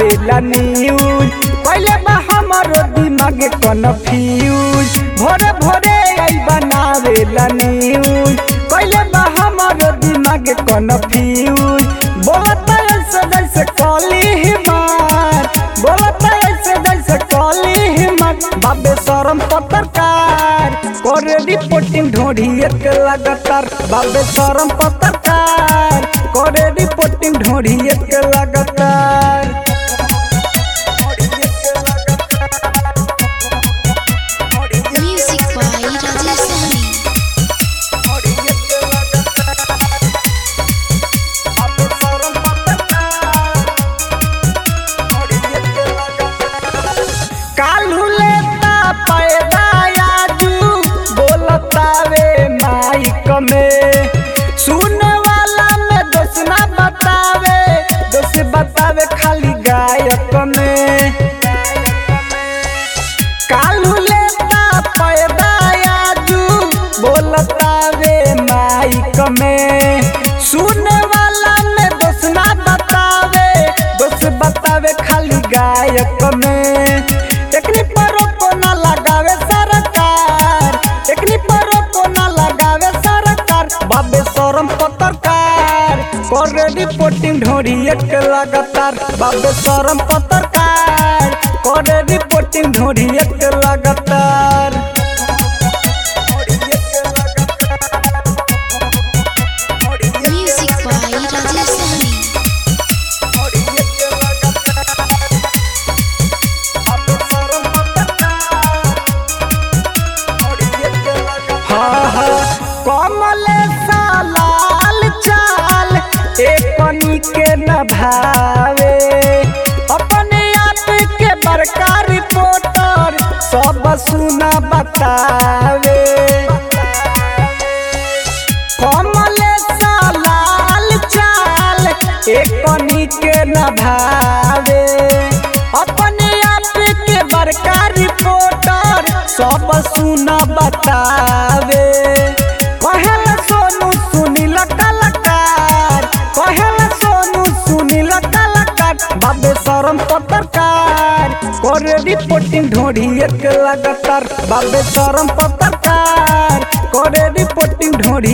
बनावेला न्यूज पहले बा हमारो दिमाग कन्फ्यूज भोरे भोरे आई बनावेला न्यूज पहले बा हमारो दिमाग कन्फ्यूज बोलता ऐसे जैसे कॉली हिमार बोलता ऐसे जैसे कॉली हिमार बाबे शरम पत्रकार करे रिपोर्टिंग ढोढ़ी एक लगातार बाबे शरम पत्रकार करे रिपोर्टिंग ढोढ़ी एक लगातार Music by Rajesh Sahni. कालू लेता पैदा आजू बोलतावे माइक में सुने वाला में दोष ना बतावे दोष बतावे खाली गायक में कालू लेता पैदा आजू बोलतावे माइक में सुने वाला में दोष ना बतावे दोष बतावे खाली गायक में एकनी परो को ना लगावे सरकार एकनी परो को ना लगावे सरकार बाबे शरम पत्रकार करे रिपोर्टिंग ढोरी एक लगातार बाबे शरम पत्रकार करे रिपोर्टिंग ढोरी एक लगातार Music by Rajesh Sahni. हाँ हाँ कमल सालाल चाल एकनी के न भावे अपने आप के बड़का रिपोर्टर सब सुना बतावे कमल सालाल चाल एकनी के न भावे अपने आप के बड़का रिपोर्टर सब सुना बतावे कहल सोनू सुनील कलाकार कहल सोनू सुनील कलाकार बाबे शरम पत्रकार करे रिपोर्टिंग ढोढ़ी एक लगातार बाबे शरम पत्रकार करे रिपोर्टिंग ढोढ़ी